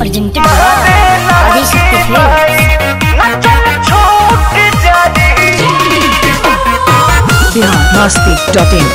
presented by Adishakti Films. Bihar Masti dot in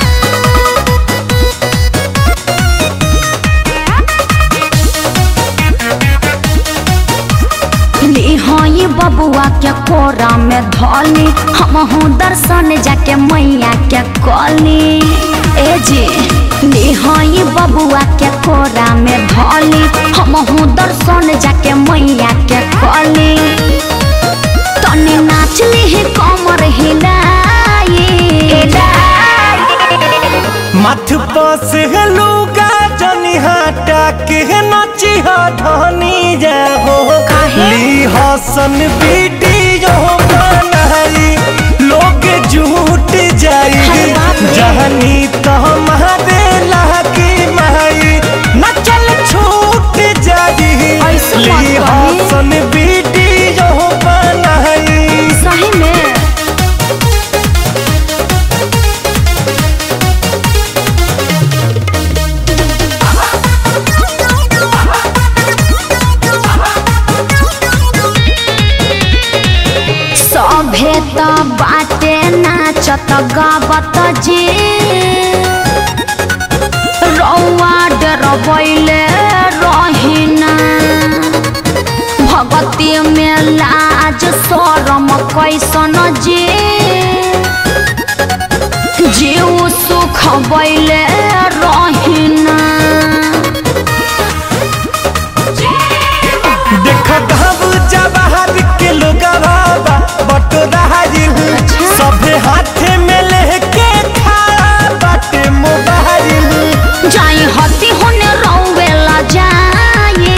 हई बबुआ के कोरा में धोली हम दर्शन जाके मैया के कली ए जी हई बबुआ के कोरा में धोली हम दर्शन जाके मैया के कली तनी नाचली ही कमर हिलाई मथ पास लुगा जनी हटा के नची धनी जाहो ली हसन वीडियो बनाई लोग झूठ जाई अरे बाप रे। जहनी तो हमारे लागी माई नचल छूट जाई ऐसे मत ली कही। हसन वीडियो बनाई सही में सभे त बाटे नाचत गावत जे रौआ डरबैले रहिना भगती में लाज शरम कैसन जे जीव सुख बैले रहिना देखो घब जवाहर के लोगवा बटोराइल सभे हाथे में लेके खड़ा बाटे मोबाइल जाई हती होने रौवेला जाए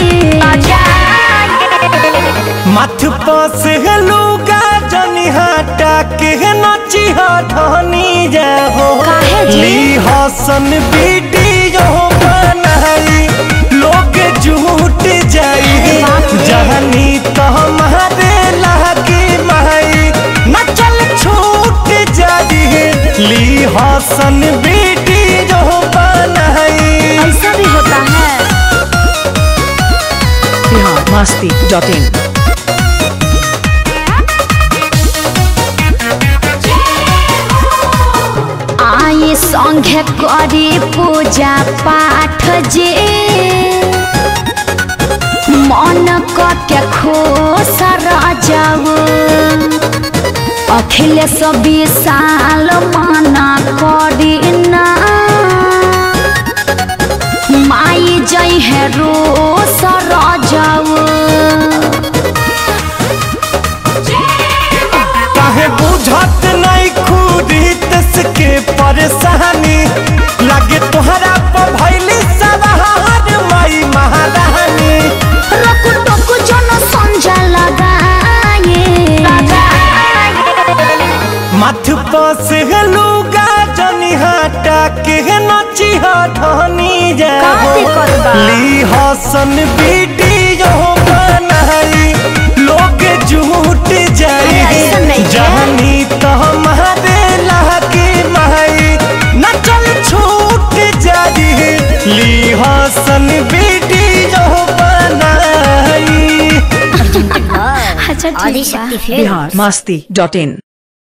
मथ पास लुगा जनी हटा के नची धनी जाहो काहे जी? ली हसन वीडियो बनाई लोग झूठ जाई अरे बाप रे। जहनी तो हमारे लागी माई नचल छूट जाई ली हसन वीडियो बनाई ऐसा भी होता है बिहार मस्ती डॉट इन आई संघे करी पूजा पाठ जे मन के खुश जाऊ अखिलेश विशाल मना करी ना माई जई है रो सर जाऊ काहे बुझत नहीं खुदी के परेशानी लगे तोहरा पर भैली सवार माई महारानी रकु टकु जन संजा लगाए मथ पास लुगा जनी हटा के नची धनी जाओ का दिक्कत बा? ली हसन वीडियो बनाई लोग झूठ जाई अरे ऐसा नहीं है। जहनी तो हमारे लागी माई नचल छूट जाई ली हसन वीडियो बनाई Presented by अच्छा ठीक बा Adishakti Films. Bihar Masti dot इन